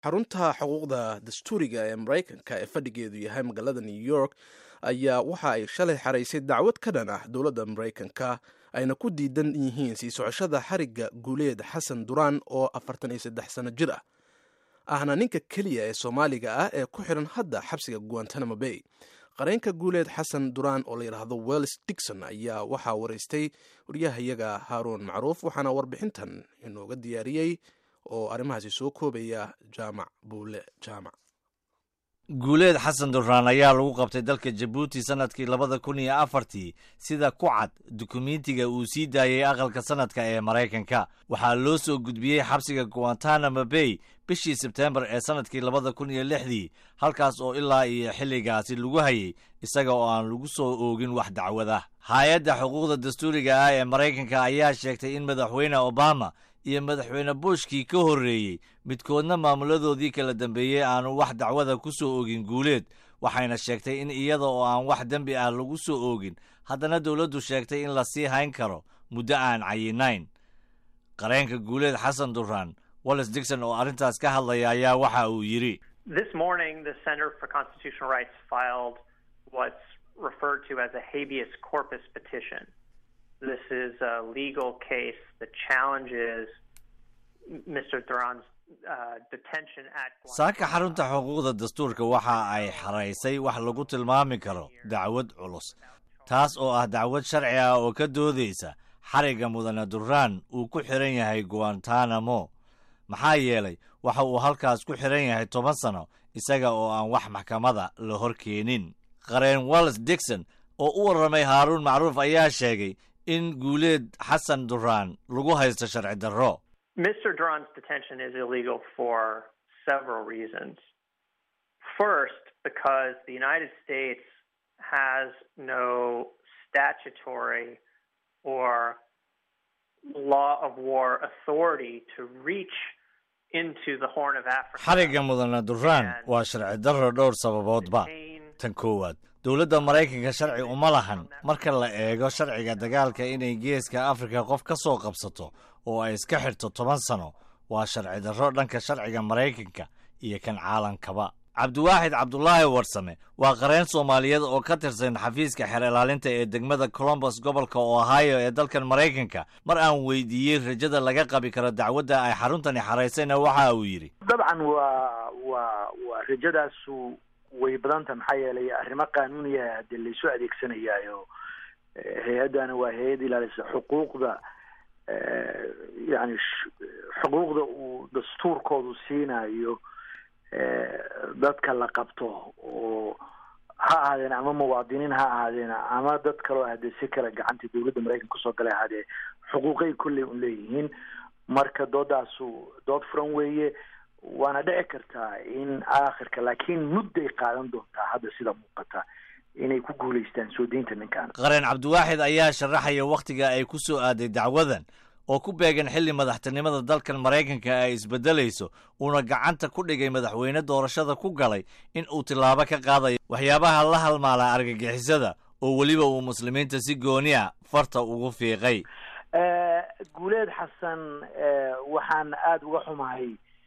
xarunta xuquuqda dastuuriga ee maraykanka ee fadhigeedu yahay magaalada new york ayaa waxa ay shalay xaraysay dacwad ka dhan ah dowladda maraykanka ayna ku diidan yihiin sii socoshada xarigga guuleed xasan duraan oo afartan iyo saddex sano jir ah ahna ninka keliya ee soomaaliga ah ee ku xiran hadda xabsiga guantanamo bay qareenka guuleed xasan duraan oo la yidhaahdo wells digson ayaa waxaa waraystay waryahayaga haaruun macruuf waxaana warbixintan inooga diyaariyey oo arrimahaasi soo koobaya jaamac buule jaamac guuleed xasan duraan ayaa lagu qabtay dalka jabuuti sannadkii labada kun iyo afartii sida ku cad dukumentiga uu sii daayey aqalka sannadka ee maraykanka waxaa loo soo gudbiyey xabsiga guantanamo bay bishii sebteembar ee sannadkii labada kun iyo lixdii halkaas oo ilaa iyo xilligaasi lagu hayay isaga oo aan lagu soo oogin wax dacwada hay-adda xuquuqda dastuuriga ah ee maraykanka ayaa sheegtay in madaxweyne obama iyo madaxweyne bushkii ka horreeyey midkoodna maamuladoodii kala dambeeyey aanu wax dacwada ku soo oogin guuleed waxayna sheegtay in iyada oo aan wax dembi ah lagu soo oogin haddana dowladdu sheegtay in la sii hayn karo muddo aan cayinayn qareenka guuleed xasan duraan wallis digson oo arrintaas ka hadlaya ayaa waxa uu yidhi This morning, the Center for Constitutional Rights filed what's referred to as a habeas corpus petition. This is a legal case that challenges Mr. Duran's uh, detention at saaka xarunta xuquuqda dastuurka waxa ay xaraysay wax lagu tilmaami karo dacwad culus taas oo ah dacwad sharci ah oo ka doodaysa xarigga mudane duraan uu ku xiran yahay guantanamo maxaa yeelay waxa uu halkaas ku xiran yahay toban sano isaga oo aan wax maxkamada la hor keenin qareen wallis digson oo u warramay haaruun macruuf ayaa sheegay in guuleed xasan duraan lagu haysto sharci darro Mr. Duran's detention is illegal for several reasons. First, because the United States has no statutory or law of war authority to reach into the Horn of Africa. xarigga mudane duraan waa sharci darro dhowr sababoodba tan koowaad dowladda maraykanka sharci uma lahan marka la eego sharciga dagaalka inay geeska afrika qof ka soo qabsato oo ay iska xidhto toban sano waa sharci darro dhanka sharciga maraykanka iyo kan caalankaba cabdiwaaxid cabdulaahi warsame waa qareen soomaaliyeed oo ka tirsan xafiiska xeer ilaalinta ee degmada colombus gobolka ohio ee dalkan maraykanka mar aan weydiiyey rajada laga qabi karo dacwadda ay xaruntani xaraysayna waxa uu yidhi dabcan waa waa waa rajadaasu way badanta maxaa yeelay arrimo qaanuuniya hadee laysu adeegsanayaayo hay-addana waa hay-ad ilaalisa xuquuqda yani xuquuqda uu dastuurkoodu siinayo dadka la qabto oo ha ahaadeen ama muwaadiniin ha ahaadeen ama dad kaloo hadee si kale gacanta dowladda maraykanka kusoo galay ahaadee xuquuqay kolley un leeyihiin marka doodaasu dood furan weeye waana dhici kartaa in aakhirka laakiin mudday qaadan doontaa hadda sida muuqata inay ku guulaystaan soo deynta ninkan qareen cabdiwaaxid ayaa sharaxaya wakhtiga ay ku soo aaday dacwadan oo ku beegan xilli madaxtinimada dalkan maraykanka ay isbeddelayso uuna gacanta ku dhigay madaxweyne doorashada ku galay in uu tillaabo ka qaadayo waxyaabaha la halmaala argagixisada oo weliba uu muslimiinta si gooni a farta ugu fiiqay guuleed xasan waxaan aada uga xumahay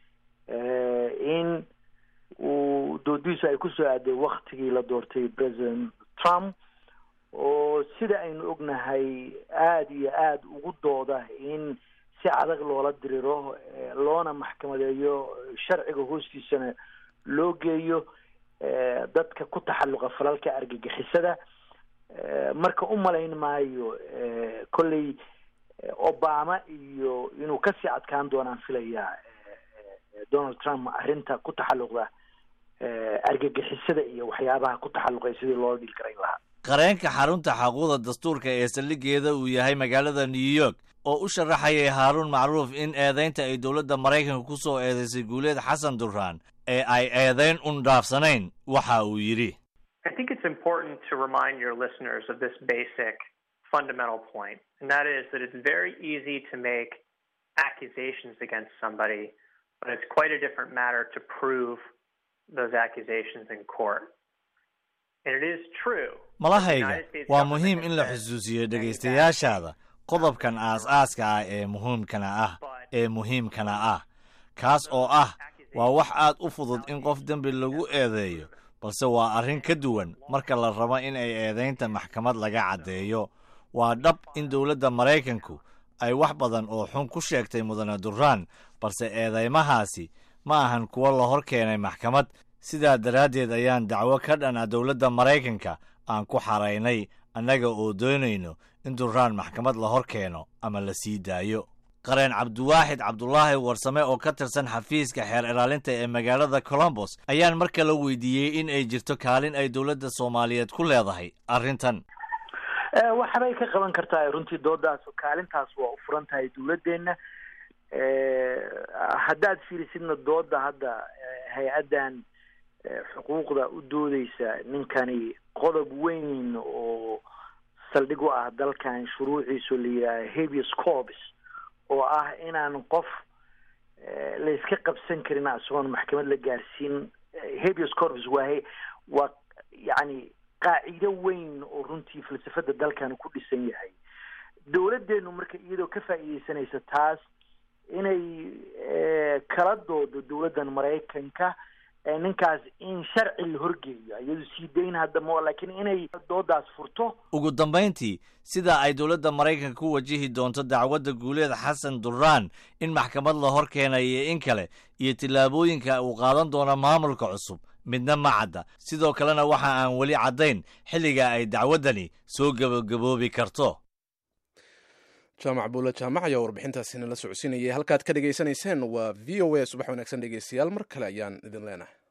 in uu doodiisu ay kusoo aaday waktigii la doortay president trump oo sida aynu ognahay aada iyo aada ugu dooda in si adag loola diriro loona maxkamadeeyo sharciga hoostiisana loo geeyo dadka ku taxalluqa falalka argagixisada marka u malayn maayo kolley obama iyo inuu kasii adkaan doonaan filayaa donald trump arrinta ku taxalluqda argagixisada iyo waxyaabaha ku taxalluqay sidii loola dhil karayn lahaa qareenka xarunta xaquuqda dastuurka ee saldhigeeda uu yahay magaalada new york oo u sharaxayay haaruun macruuf in eedaynta ay dowladda maraykanka ku soo eedaysay guuleed xasan duraan ee ay eedayn un dhaafsanayn waxa uu yidhi I think it's important to remind your listeners of this basic fundamental point, and that is that it's very easy to make accusations against somebody, but it's quite a different matter to prove those accusations in court. And it is true. malahayga waa muhiim in la xusuusiyo dhegaystayaashaada qodobkan aas-aaska ah ee muhiimkana ah ee muhiimkana ah kaas oo ah waa wax aad u fudud in qof dembi lagu eedeeyo balse waa arrin ka duwan marka la rabo in ay eedaynta maxkamad laga caddeeyo waa dhab in dowladda maraykanku ay wax badan oo xun ku sheegtay mudane duraan balse eedeymahaasi ma ahan kuwo la hor keenay maxkamad sidaa daraaddeed ayaan dacwo ka dhan ah dowladda maraykanka aan ku xaraynay annaga oo doonayno in duraan maxkamad la hor keeno ama la sii daayo qareen cabdiwaaxid cabdulaahi warsame oo ka tirsan xafiiska xeer ilaalinta ee magaalada colombos ayaan mar kale weydiiyey in ay jirto kaalin ay dowladda soomaaliyeed ku leedahay arrintan waxbay ka qaban kartaa runtii doodaas kaalintaas waa u furan tahay dowladdeena haddaad fiirisidna dooda hadda hay-addan xuquuqda u doodeysa ninkani qodob weyn oo saldhig u ah dalkan shuruuciisu la yidhaaha habeas corpus oo ah inaan qof layska qabsan karin isagoon maxkamad la gaarsiin habeas corpus waa waa yacni qaacido weyn oo runtii falsafada dalkan ku dhisan yahay dowladdeenu marka iyadoo ka faa'iideysanaysa taas inay kala doodo dowladdan maraykanka ninkaas in sharci la horgeeyo iyadu sii dayn hadda ma laakiin inay doodaas furto ugu dambayntii sida ay dowladda maraykanka ku wajihi doonto dacwadda guuleed xasan duraan in maxkamad la hor keenayo in kale iyo tillaabooyinka uu qaadan doono maamulka cusub midna ma cadda sidoo kalena waxa aan weli caddayn xilliga ay dacwaddani soo gebagaboobi karto jaamac buula jaamac ayaa warbixintaasina la socodsiinayay halkaad ka dhegaysanayseen waa v o a subax wanaagsan dhegeystayaal mar kale ayaan idin leenahay